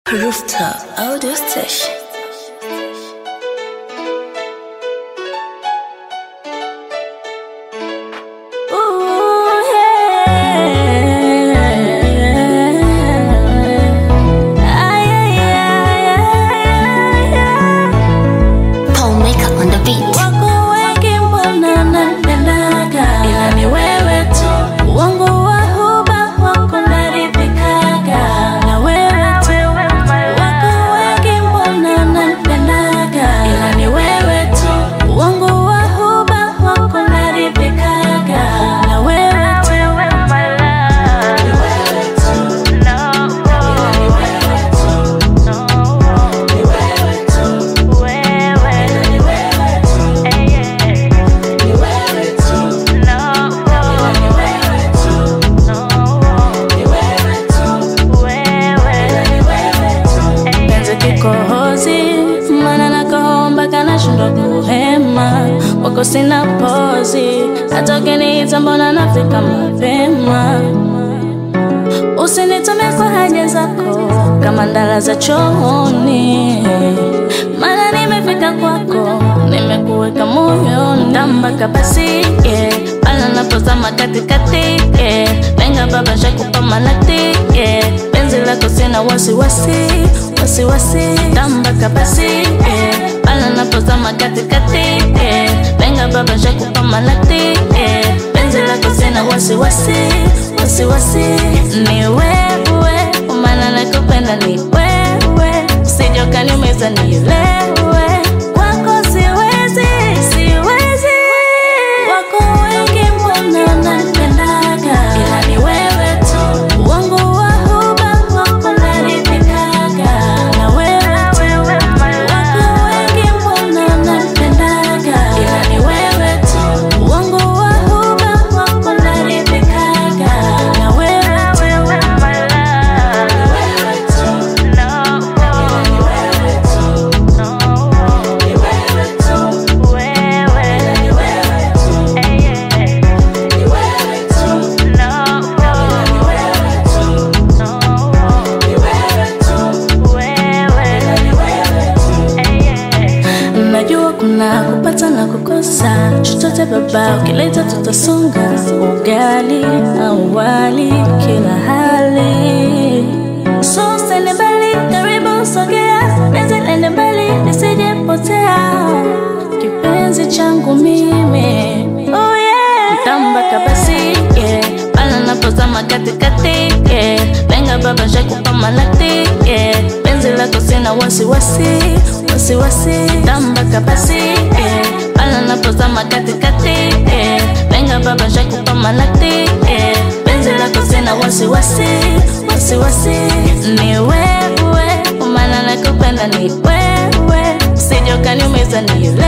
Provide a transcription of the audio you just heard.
Rooftop Audio Station. Ooh, yeah. Ay, ay, ay, ay, ay. Paul Maker on the beat. Wako wengi mbona napendaga, ila ni wewe tu. Wangu wa huba wako naridhikaga, na wewe tu. Wako wengi mbona napendaga, ila ni wewe tu. Wangu wa huba wako naridhikaga, na wewe tu. Ni wewe tu. Ila ni wewe tu. Ni wewe tu. Ila ni wewe tu. Ni wewe tu. Ila ni wewe tu. Ni wewe tu. Ila ni wewe tu. Penzi kikohozi, maana nakoomba kana shindwa kuhema, wako sina pozi, hata ukiniita mbona nafika mapema. Usinitume kwa haja zako kama ndala za chooni, maana nimefika kwako, nimekuweka moyoni, tambaka basi yeah. Pala napozama katikati yeah. Lenga baba shakupa manati yeah. Penzi lako sina wasiwasi wasiwasi, tambaka basi yeah. Pala napozama katikati yeah. Lenga baba shakupa manati yeah. Penzi lako sina wasiwasi wasiwasi, ni wewe, maana nakupenda ni wewe, usije ukaniumiza nielewe, kwako siwezi, siwezi. Wako wengi mbona napendaga, ila ni wewe tu, wangu wa huba wako naridhikaga, na wewe tu. Wako wengi mbona napendaga, ila ni wewe tu, wangu wa huba wako naridhikaga, na wewe tu. Ni wewe tu. Ila ni wewe tu. Ni wewe tu. Ila ni wewe tu. Ni wewe tu. Ila ni wewe tu. Ni wewe tu. Ila ni wewe tu. Najua kuna kupata na kukosa, chochote baba ukileta tutasonga, ugali au wali kila hali. So usende mbali, karibu sogea, penzi lende mbali lisijepotea, kipenzi changu mimi oh yeah. Mtamba kabasi yeah. Pala napozama katikati yeah. Lenga baba shakupa malati yeah. Penzi lako sina wasiwasi wasiwasi, tamba kabasi yeah. Pala napozama katikati yeah. Lenga baba shakupa malati yeah. Penzi lako sina wasiwasi wasiwasi, ni wewe, maana nakupenda ni wewe, usije ukaniumiza nielewe